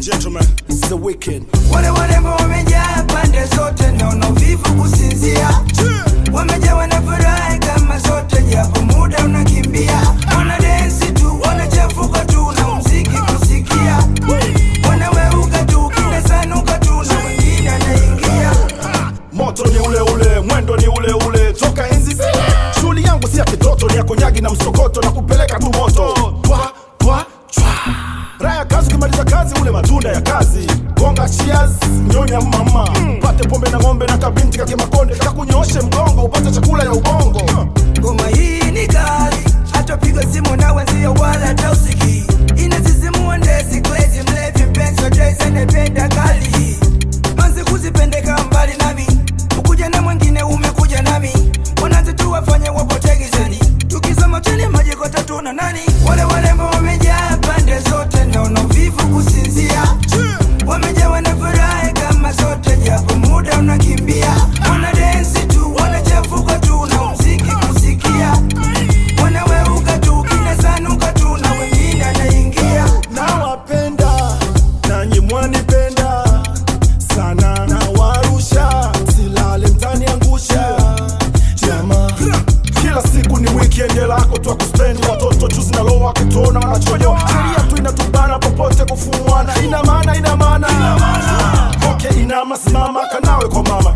Gentlemen, it's the weekend. Wale warembo wamejaa pande zote, naona uvivu kusinzia, wamejawa na furaha kama zote, japo muda unakimbia. Wana densi tu, wanachafuka tu na muziki kusikia, wanaweuka tu, kinasanuka tu na wengine anaingia Moto ni ule ule, mwendo ni ule ule, toka enzi zile. Shughuli yangu si ya kitoto, ni ya konyagi na msokoto na kupeleka tu moto. Twa, twa, twa. Raha ya kazi, ukimaliza kazi ule matunda ya kazi. Gonga cheers, nyonya mama. Pate pombe na ng'ombe na kabinti kake makonde, kakunyoshe mgongo upate chakula ya ubongo. Ngoma hii ni kali, hata piga simu na wenzio wala hata usikii. Inasisimua ndezi kwezi mlevi mpenzi wa Jay-Z anapenda kali hii. Manzi kuzipendeka mbali nami, ukuja na mwingine umekuja nami. Wanaanza tu wafanye wapote gizani, tukisoma chini maji kwa tatu na nani. Wale warembo wamejaa pande zote, naona uvivu kusinzia. Wamejawa na furaha kama zote, japo muda unakimbia. Wana densi tu, wanachafuka tu na muziki kusikia. Wanaweuka tu, kinasanuka tu na wengine anaingia. nawapenda nanyi mwanipenda sana nawarusha silale mtaniangusha jama kila siku ni weekend lako twa kuspendi watoto chuzi na loa wakituona wanachoyo sheria tu inatubana popote kufumwana ina maana ina maana okay inama simama kanawe kwa mama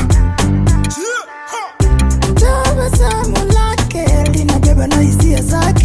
Tabasamu lake linabeba na hisia zake